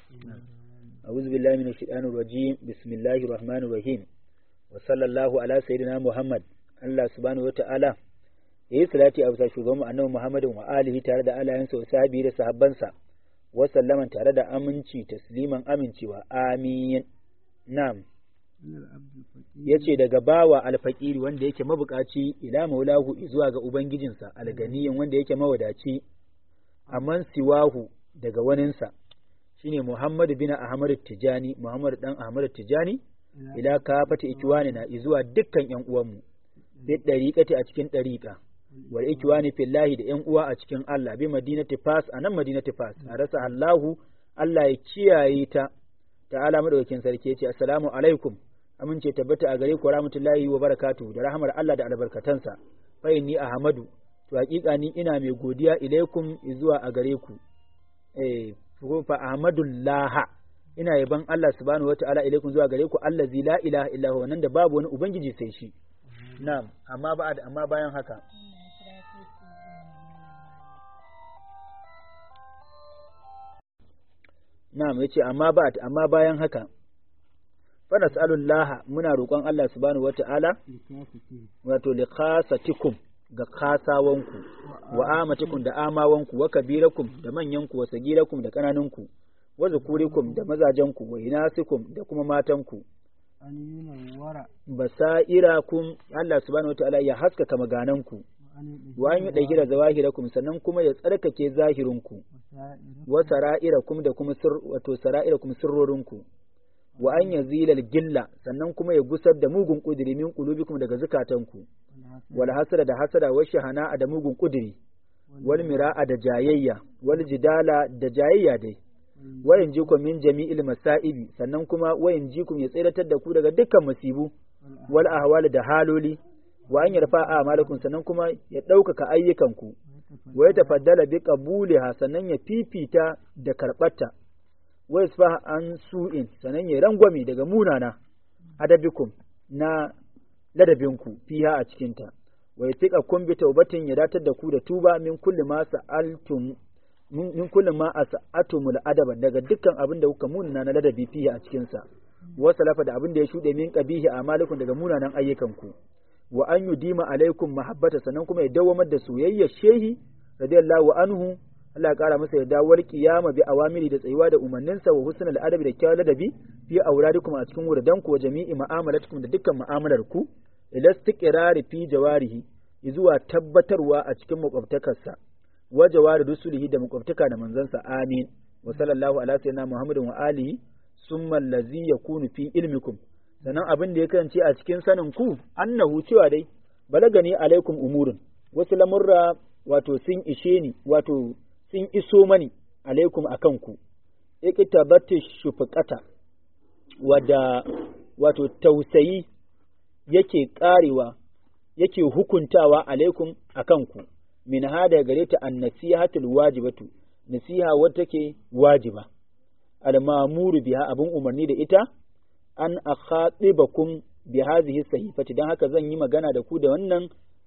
أعوذ بالله من الشيطان الرجيم بسم الله الرحمن الرحيم وصلى الله على سيدنا محمد Allah subhanahu wa ta'ala ya yi salati a bisa shugaban annabi Muhammadin wa alihi tare da alayensa wa sahabi da sahabbansa wa sallaman tare da aminci tasliman amincewa amin na'am yace daga bawa alfaqiri wanda yake mabukaci ila maulahu zuwa ga ubangijinsa alganiyin wanda yake mawadaci amman siwahu daga waninsa shine Muhammad bin Ahmad Tijani Muhammad dan Ahmad Tijani ila kafata ikiwani na zuwa dukkan yan uwanmu bi dariqati a cikin dariqa wal ikiwani fillahi da yan uwa a cikin Allah bi madinati fas anan madinati fas a rasa Allahu Allah ya kiyaye ta ta'ala madaukakin sarki yace assalamu alaikum amince tabbata a gare ku rahmatullahi wa barakatuhu da rahmar Allah da albarkatansa fa inni ahmadu to hakika ni ina mai godiya ilaikum zuwa a gare ku eh fa ahmadullah ina yaban Allah subhanahu wataala ilaikum zuwa gare ku allazi la ilaha illa huwa nan da babu wani ubangiji sai shi na'am amma ba amma bayan haka na'am yace amma ba amma bayan haka fa nas'alullaha muna roƙon Allah subhanahu wataala wato li khasatikum ga kasawanku wa amatikum da amawanku wa kabirakum da manyanku wa sagirakum da kananunku wa zukurikum da mazajenku wa inasikum da kuma matanku basairakum Allah subhanahu wataala ya haskaka magananku wa an yi ɗagira zawahirakum sannan kuma ya tsarkake zahirinku wa sara'irakum da kuma sir wato sara'irakum sirrorinku wa an yazilal gilla sannan kuma ya gusar da mugun kudiri min qulubikum daga zukatanku wal hasada da hasada wa shahana da mugun kudiri wal mira'a da jayayya wal jidala da jayayya dai wayan jikum min jami'il masaibi sannan kuma wayan jikum ya tsiratar da ku daga dukkan masibu wal ahwal da haloli wa an yarfa a'malakum sannan kuma ya ɗaukaka ayyukanku wa ya tafaddala bi qabuliha sannan ya fifita da karɓarta wa yasfa an su'in sannan ya rangwame daga munana adabikum na ladabinku fiha a cikinta wa yatiqa kun bi taubatin ya datar da ku da tuba min kulli ma sa'altum min kulli ma as'atumul adaba daga dukkan abin da kuka munana na ladabi fiha a cikin sa wa salafa da abin da ya shude min qabihi amalikum daga munanan ayyukanku wa an yudima alaikum mahabbata sannan kuma ya dawamar da soyayya shehi radiyallahu anhu Allah ya kara masa yadda wal qiyama bi awamiri da tsayuwa da umarninsa wa husnul adabi da kyawun ladabi fi auradikum a cikin wurdanku wa jami'i mu'amalatikum da dukkan mu'amalar ku ila istiqrari fi jawarihi zuwa tabbatarwa a cikin makwabtakarsa wa jawari rusulihi da makwabtaka da manzansa amin wa sallallahu ala sayyidina muhammadin wa alihi summa allazi yakunu fi ilmikum sannan abin da ya kasance a cikin sanin ku annahu cewa dai balagani alaikum umurun wasu lamurra wato sun ishe ni wato sun iso mani alaikum akan ku iqtabati shufqata wada wato tausayi yake karewa yake hukuntawa alaikum akan ku min hada gare ta annasihatul wajibatu nasiha wadda take wajiba al-ma'muru biha abun umarni da ita an akhatibakum bi hadhihi sahifati dan haka zan yi magana da ku da wannan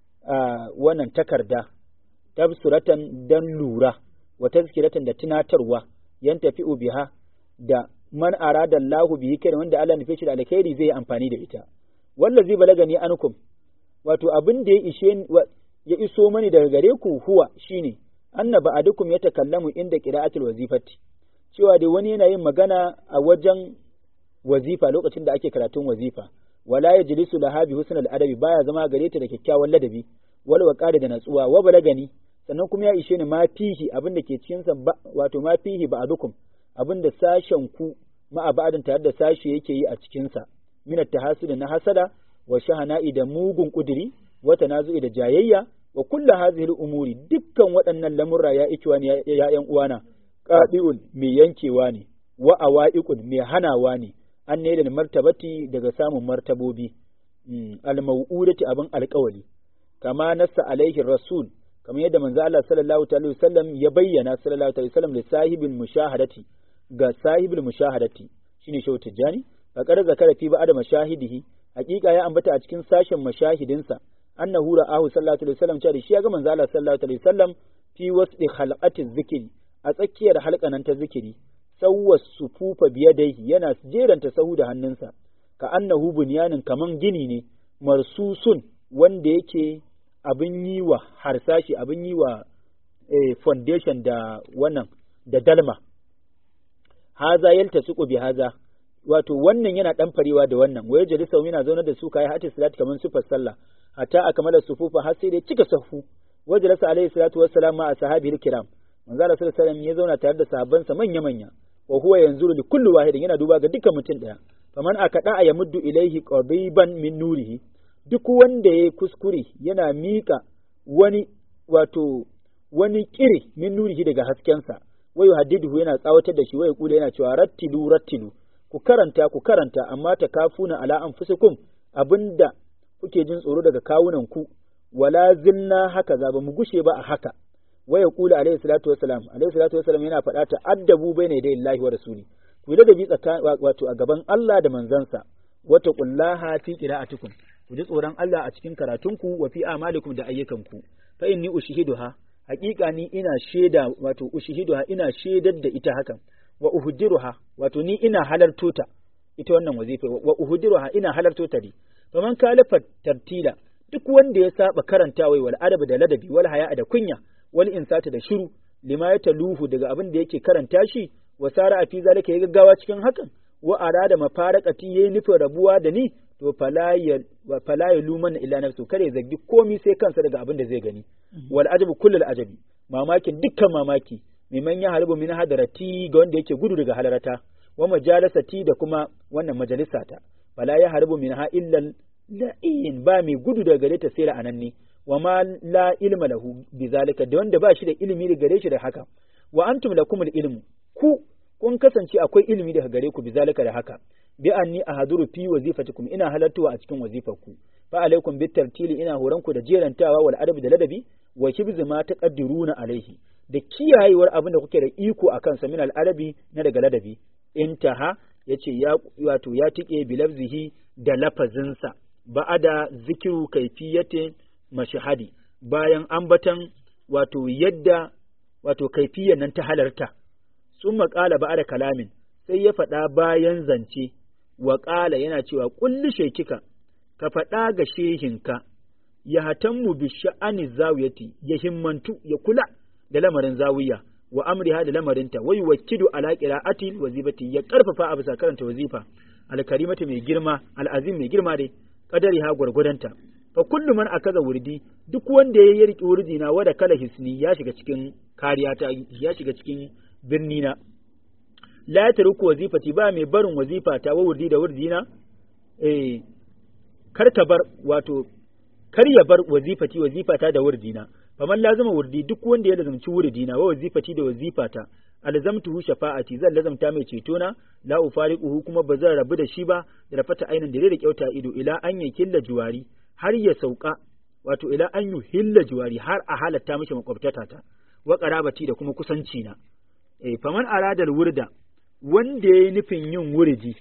wannan takarda tabsuratan dan lura wa tazkiratan da tunatarwa yan tafi'u biha da man arada Allahu bihi kai wanda Allah nufe shi da alkhairi zai amfani da ita wallazi balagani ankum wato abin da ya ishe ya iso mani daga gare ku huwa shine anna ba'adukum yatakallamu inda qira'atul wazifati cewa dai wani yana yin magana a wajen wazifa lokacin da ake karatun wazifa wala yajlisu laha bi husnal adabi baya zama gare ta da kyakkyawan ladabi wal waqari da natsuwa wa balagani sannan kuma ya ishe ni ma fihi abin da ke cikin sa wato ma fihi ba'adukum abin da sashen ku ma ba'adin tare da sashi yake yi a cikin sa min at na hasada wa shahana'i da mugun kudiri wa tanazu'i da jayayya wa kullu hadhihi umuri dukkan waɗannan lamurra ya ikiwa ne ya ƴan uwana qadi'un mai yankewa ne wa awa'iqun mai hanawa ne an ne da martabati daga samun martabobi al-mau'udati abin alƙawali kama nassa alaihi rasul kamar yadda manzo Allah sallallahu alaihi wasallam ya bayyana sallallahu alaihi wasallam da sahibul mushahadati ga sahibul mushahadati shine shehu tijani faqad zakara fi ba'da mashahidihi hakika ya ambata a cikin sashen mashahidinsa annahu ra'ahu sallallahu alaihi wasallam cewa shi ya ga manzo Allah sallallahu alaihi wasallam fi wasdi khalqati zikri a tsakiyar halkanan ta zikiri sawwa sufufa biyadaihi yana jeranta sahu da hannunsa ka annahu bunyanin kaman gini ne marsusun wanda yake abin yi wa harsashi abin yi wa eh, foundation da wannan da dalma haza yalta suku bi haza wato wannan yana dan farewa da wannan waye jali sau yana zaune da su kai hatta salat kaman sufar sallah hatta akamala sufufa har sai da cika safu wajalasa alaihi salatu wassalam ma ashabihi kiram manzo Allah sallallahu alaihi ya zauna tare da sahabbansa manya manya wa huwa yanzuru li kulli wahidin yana duba ga dukkan mutum daya faman akada ya muddu ilaihi qadiban min nurihi duk wanda ya kuskure yana mika wani wato wani kire min nurihi daga haskensa wai yuhaddiduhu yana tsawatar da shi wai kula yana cewa rattilu rattilu ku karanta ku karanta amma ta kafuna ala anfusikum abinda kuke jin tsoro daga kawunan ku wala zilna haka za ba mu gushe ba a haka waya kula alaihi salatu wassalam alaihi salatu wassalam yana faɗa ta addabu baina yadayi Allah wa rasuli ku yi ladabi tsakanin wato a gaban Allah da manzansa wata kullaha fi qira'atikum ku ji tsoron Allah a cikin karatunku wa fi amalikum da ayyukanku fa inni ushihiduha haƙiƙa ni ina shaida wato ushihiduha ina shaidar da ita hakan wa uhdiruha wato ni ina halarto ta ita wannan wazifa wa uhdiruha ina halarto ta ne faman kalafa tartila duk wanda ya saba karantawa wal adab da ladabi wal haya da kunya wal insata da shiru lima ya taluhu daga abin da yake karanta shi wa sara a fi zalika ya gaggawa cikin hakan wa arada mafarakati yayi nufin rabuwa da ni to fala ya luman illa nafsu kare zagi komi sai kansa daga abin da zai gani wal ajabu kullul ajabi mamakin dukkan mamaki mimman ya harbu min hadarati ga wanda yake gudu daga halarata wa majalasati da kuma wannan majalisata fala ya harbu min ha illa la'in ba mai gudu daga gare ta sai la'ananni wa ma la ilma lahu bizalika da wanda ba shi da ilimi daga gare shi da haka wa antum lakumul ilmu ku kun kasance akwai ilimi daga gare ku bizalika da haka bi anni ahaduru fi wazifatikum ina halartuwa a cikin wazifarku fa alaikum bit tartili ina horan ku da jerantawa wal adabi da ladabi wa kibzi ma taqaddiruna alaihi da kiyayewar abin da kuke da iko a kansa min al adabi na daga ladabi intaha yace ya wato ya tike bi lafzihi da lafazinsa ba'ada zikiru kaifiyatin mashahadi bayan ambatan wato yadda wato kaifiyan nan ta halarta sun maƙala ba da kalamin sai ya faɗa bayan zance wa ƙala yana cewa kulli shekika ka faɗa ga shehinka ya hatammu bi sha'ani zawiyati ya himmantu ya kula da lamarin zawiya wa amriha da lamarinta wai wakidu ala qira'ati wazifati ya karfafa a bisa karanta wazifa alkarimatu mai girma al'azim mai girma dai kadari ha gwargwadanta fa kullu man akaza wurdi duk wanda ya yi riki wurdi na wada kala hisni ya shiga cikin kariya ta ya shiga cikin birni na la yatruku wazifati ba mai barin wazifa ta wa wurdi da wurdi na eh kar ka bar wato kar ya bar wazifati wazifata da wurdi na faman lazima wurdi duk wanda ya lazumci wurdi na wa wazifati da wazifata alzamtuhu shafa'ati zan lazamta mai ceto na la ufariquhu kuma ba zan rabu da shi ba da rafata ainin da da kyauta ido ila an yakilla juwari har ya sauka wato ila an yuhilla juwari har a halatta mishi makwabtata ta wa qarabati da kuma kusanci na eh faman aradal wurda wanda yayi nufin yin wurdi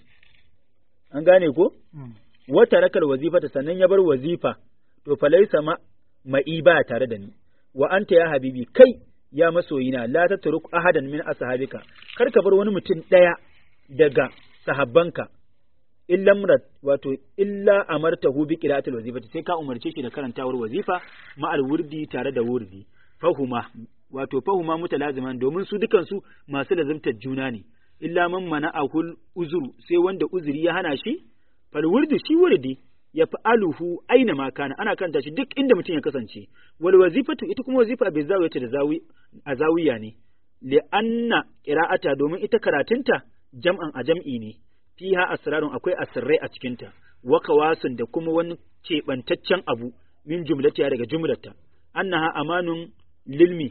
an gane ko wata rakal wazifata sannan ya bar wazifa to falaisa ma ma'i ba tare da ni wa anta ya habibi kai ya masoyina la tatruk ahadan min ashabika kar ka bar wani mutum daya daga sahabbanka illa murat wato illa amartahu bi qira'atil wazifati sai ka umarce shi da karantawar wazifa ma al wurdi tare da wurdi fahuma wato fahuma mutalaziman domin su dukan su masu lazimtar juna ne illa man mana'ahul uzuru sai wanda uzuri ya hana shi fal wurdi shi wurdi ya fa'aluhu aina ma kana ana kanta shi duk inda mutum ya kasance wal wazifatu ita kuma wazifa bai zawiyata da zawi a zawiya ne li anna qira'ata domin ita karatunta jam'an a jam'i ne fiha asrarun akwai asirrai a cikinta wa kawasun da kuma wani keɓantaccen abu min jumlatiya daga jumlata annaha amanun lilmi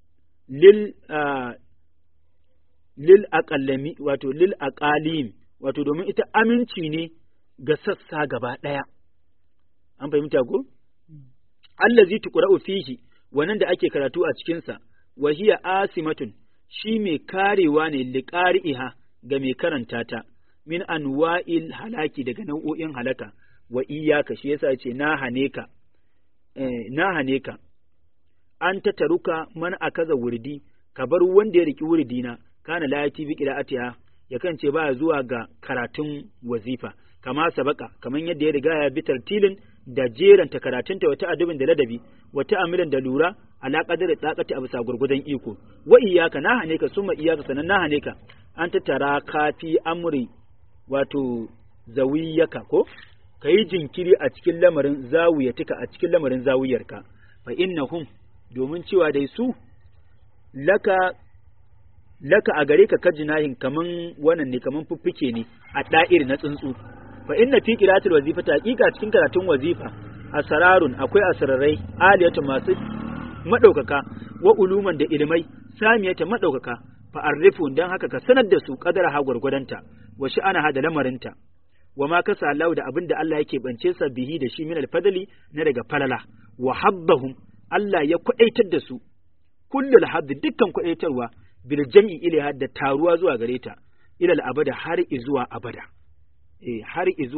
lil lil aqallami wato lil aqalim wato domin ita aminci ne ga sassa gaba ɗaya. An fahimta ko? Allazi tuqra'u fihi wannan da ake karatu a cikinsa, wa hiya asimatun shi mai karewa ne liqari'iha ga mai karanta ta min anwa'il halaki daga nau'o'in halaka wa iyaka shi yasa ce na hane ka eh, na hane ka an ta taruka man akaza wurdi ka bar wanda ya riki wurdina kana la yati bi qira'atiha yakan ce ba zuwa ga karatun wazifa kama sabaka kaman yadda ya riga ya bi tartilin da jeranta karatunta wata adabin da ladabi wata amilan da lura ala qadari taqati a bisa gurgudan iko wa iyyaka na hane ka summa iyyaka sanan na hane ka an tattara kafi amri wato zawiyaka ko kayi jinkiri a cikin lamarin zawiyatika a cikin lamarin zawiyarka fa innahum domin cewa dai su laka laka a gare ka kajinahin kaman wannan ne kaman fuffuke ne a da'ir na tsuntsu fa inna fi qira'atil wazifati haqiqa cikin karatun wazifa asrarun akwai asrarai aliyatu masu madaukaka wa uluman da ilmai samiyata madaukaka fa arrifu dan haka ka sanar da su kadara ha gurgudanta wa sha'ana ha da lamarinta wa ma kasa Allah da abinda Allah yake bance sa bihi da shi min alfadli na daga falala wa habbahum Allah ya kwadaitar da su kullul hadd dukkan kwadaitarwa bil jam'i ilaha da taruwa zuwa gare ta ila al abada har izuwa abada eh har izuwa